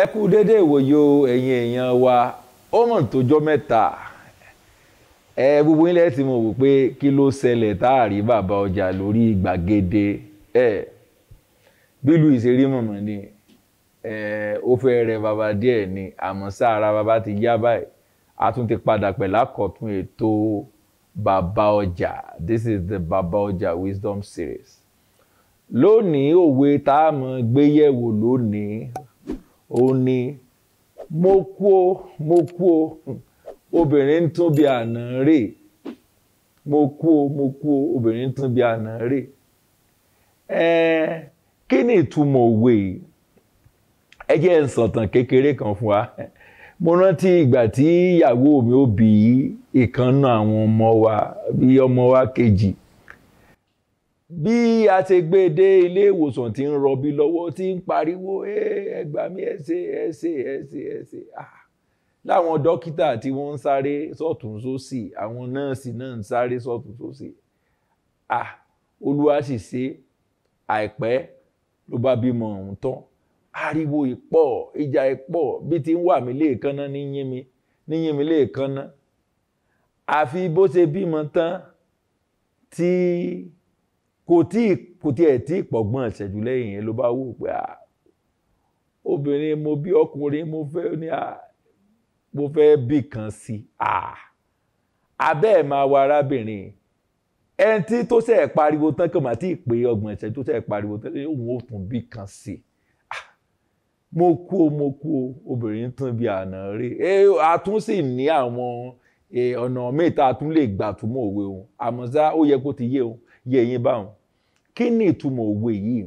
ẹ kú dédé ìwòye ẹ̀yin èèyàn wa ó mọ̀ tójọ́ mẹ́ta ẹ gbogbo ilẹ̀ tí mo wò pé kí ló ṣẹlẹ̀ tá a rí bàbá ọjà lórí gbàgede ẹ bílù ìṣeré mọ̀mọ́ ni ẹ ó fẹ́ rẹ bàbá díẹ̀ ni àmọ́ sára bàbá ti yá báyìí a tún ti padà pẹ̀lú àkọ́tún ètò bàbá ọjà this is the bàbá ọjà wisdom series lónìí òwe tá a mọ̀ gbéyẹ̀wò lónìí ó ní mo kú o mo kú o obìnrin ń tún bí àná rè mo kú o mo kú o obìnrin ń tún bí àná rè ẹ kí ni ìtumọ̀ òwe yìí ẹ jẹ́ ń sọ̀tàn kékeré kan fún wa mo rántí ìgbà tí ìyàwó mi ó bí ìkànnà àwọn ọmọ wa bí ọmọ wa kejì bí a ṣe gbé e dé ilé ìwòsàn tí ń rọbí lọ́wọ́ tí ń pariwo ẹ gbà mí ẹ ṣe ẹ ṣe ẹ ṣe ẹ ṣe láwọn dókítà tí wọ́n ń sáré sọ́tún sósì àwọn nọ́ọ̀sì náà ń sáré sọ́tún sósì olúwa sì ṣe àìpẹ́ ló bá bímọ ọ̀hún tán ariwo ìpọ̀ ìjà ìpọ̀ bí ti ń wà mí léèkánná ní yín mi ní yín mi léèkánná àfi bó ṣe bímọ tán tí kò tí kò tí ẹ̀ tí ìpọ̀gbọ́n ìṣẹ́jú lẹ́yìn yẹn ló bá wò pé à obìnrin mo bí ọkùnrin mo fẹ́ ní à mo fẹ́ bí kan sí à abẹ́ ẹ̀ máa wá arábìnrin ẹni tí tó ṣe pariwo tán kàn máa tí ì pé ọgbọ̀n ìṣẹ́jú tó ṣe pariwo tán òun ò tún bí kan sí mo kú o mo kú o obìnrin tún bí àná rí ẹ a tún sì ní àwọn ọ̀nà míì tá a tún lè gbà túmọ̀ òwe òun àmọ́ ṣá ó yẹ kó ti yé òun yé yín báwọn kí ni ìtumọ̀ òwe yìí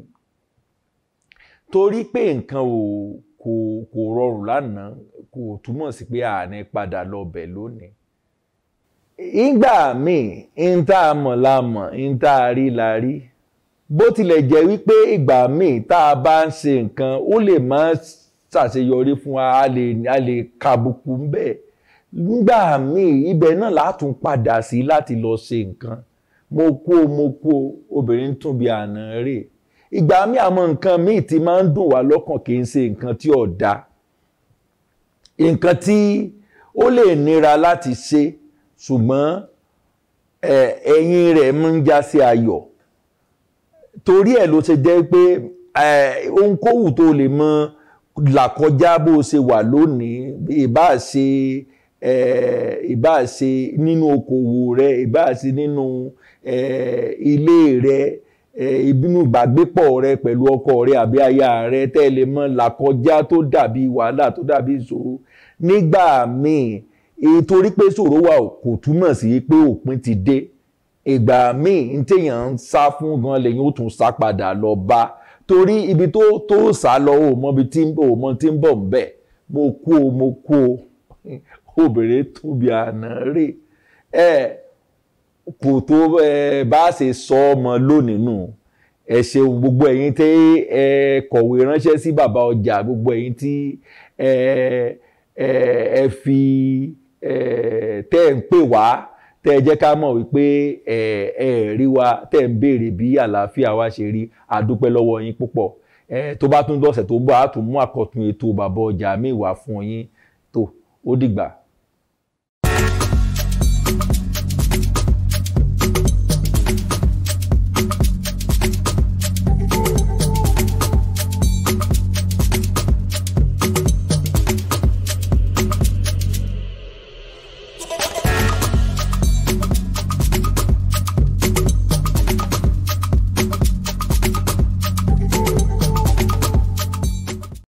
torí pé nǹkan ò kò kò rọrùn lánàá kò túmọ̀ sí pé àní padà lọ bẹ̀ lónìí ìgbà míì ń tá a mọ̀ la mọ̀ ń tá a rí la rí bó tilẹ̀ jẹ́ wípé ìgbà míì tá a bá ń ṣe nǹkan ó lè má ṣàṣeyọrí fún wa a lè a lè kàbùkù ń bẹ̀ nígbà míì ibẹ̀ náà látún padà sí láti lọ ṣe nǹkan mo kú o mo kú o obìnrin tún bí àná rè ìgbà míì àmọ́ nǹkan míì ti máa ń dùn wá lọ́kàn kì í ṣe nǹkan tí ò da nǹkan tí ó lè nira láti ṣe ṣùgbọ́n ẹ̀yìn rẹ̀ ń já sí ayọ̀ torí ẹ̀ ló ṣe jẹ́ pé ohunkóhù tó lè mọ làkọjá bó ṣe wà lónìí ìbá ṣe ìbá ṣe nínú okòwò rẹ ìbá ṣe nínú ilé rẹ ìbínú ìbágbépọ̀ rẹ pẹ̀lú ọkọ rẹ àbí aya rẹ tẹ́ lè mọ làkọjá tó dàbí wàhálà tó dàbí ìṣòro nígbà míì torí pé ṣòro wà kò túmọ̀ sí pé òpin ti dé ìgbà míì ní téèyàn ń sá fún gan lẹ́yìn ó tún sá padà lọ bá torí ibi tó tó sá lọ ò mọ ibi tí ò mọ tí ń bọ̀ ń bẹ̀ mo kú o mo kú o obìnrin tóbi àná rè ẹ kò tó ẹ bá ṣe sọ ọmọ lónìí nù ẹ ṣeun gbogbo ẹ̀yin tí ẹ kọ̀wé ránṣẹ́ sí bàbá ọjà gbogbo ẹ̀yin tí ẹ ẹ ẹ fi ẹ tẹ́ ẹ ń pè wá tẹ́ ẹ jẹ́ ká mọ̀ wípé ẹ ẹ rí wa tẹ́ ẹ ń béèrè bí àlàáfíà wa ṣe rí àdúpẹ́ lọ́wọ́ yín púpọ̀ ẹ tó bá tún dọ̀sẹ̀ tó ń bọ̀ á tún mú àkọ́tún ètò bàbá ọjà mi wá fún yín tó ó dìgbà.